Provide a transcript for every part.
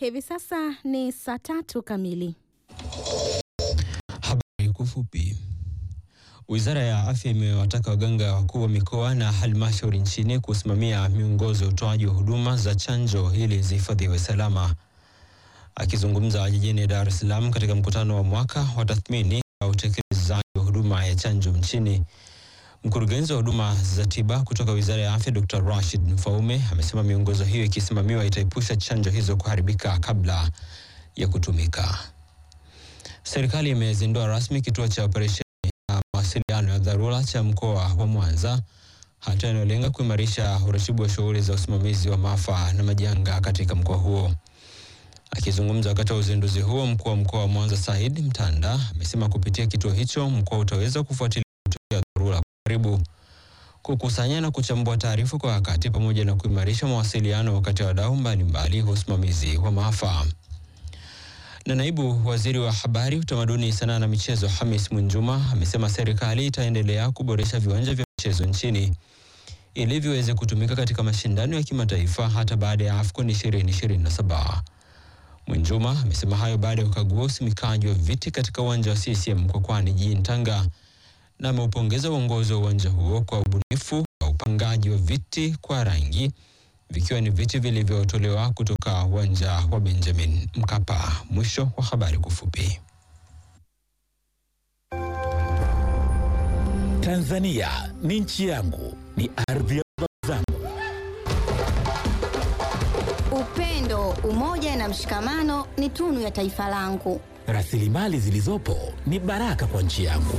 Hivi sasa ni saa tatu kamili. Habari kwa ufupi. Wizara ya Afya imewataka waganga wakuu wa mikoa na halmashauri nchini kusimamia miongozo ya utoaji wa huduma za chanjo ili zihifadhiwe salama. Akizungumza jijini Dar es Salaam katika mkutano wa mwaka wa tathmini wa utekelezaji wa huduma ya chanjo nchini, mkurugenzi wa huduma za tiba kutoka Wizara ya Afya Dr. Rashid Mfaume amesema miongozo hiyo ikisimamiwa itaepusha chanjo hizo kuharibika kabla ya kutumika. Serikali imezindua rasmi kituo cha operesheni ya mawasiliano ya dharura cha mkoa wa Mwanza, hatua inayolenga kuimarisha uratibu wa shughuli za usimamizi wa maafa na majanga katika mkoa huo. Akizungumza wakati wa uzinduzi huo, mkuu wa mkoa wa Mwanza Said Mtanda amesema kupitia kituo hicho mkoa utaweza kufuatilia matukio ya dharura kwa karibu, kukusanya na kuchambua taarifa kwa wakati, pamoja na kuimarisha mawasiliano wakati wa wadau mbalimbali wa usimamizi wa maafa na naibu waziri wa habari, utamaduni, sanaa na michezo Hamis Mwinjuma amesema serikali itaendelea kuboresha viwanja vya michezo nchini ili viweze kutumika katika mashindano ya kimataifa hata baada ya AFCON 2027. Mwinjuma amesema hayo baada ya kukagua usimikaji wa viti katika uwanja wa CCM Mkwakwani jijini Tanga na ameupongeza uongozi wa uwanja huo kwa ubunifu wa upangaji wa viti kwa rangi vikiwa ni viti vilivyotolewa kutoka uwanja wa Benjamin Mkapa. Mwisho wa habari kwa ufupi. Tanzania ni nchi yangu, ni ardhi ya baba zangu. Upendo, umoja na mshikamano ni tunu ya taifa langu. Rasilimali zilizopo ni baraka kwa nchi yangu.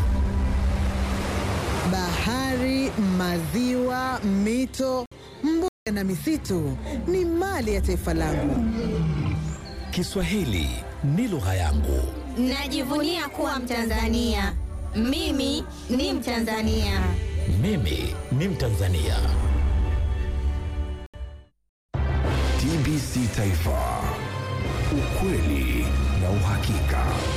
Bahari, maziwa, mito, mbuga na misitu ni mali ya taifa langu. Kiswahili ni lugha yangu. Najivunia kuwa Mtanzania. Mimi ni Mtanzania. Mimi ni Mtanzania. TBC Taifa, ukweli na uhakika.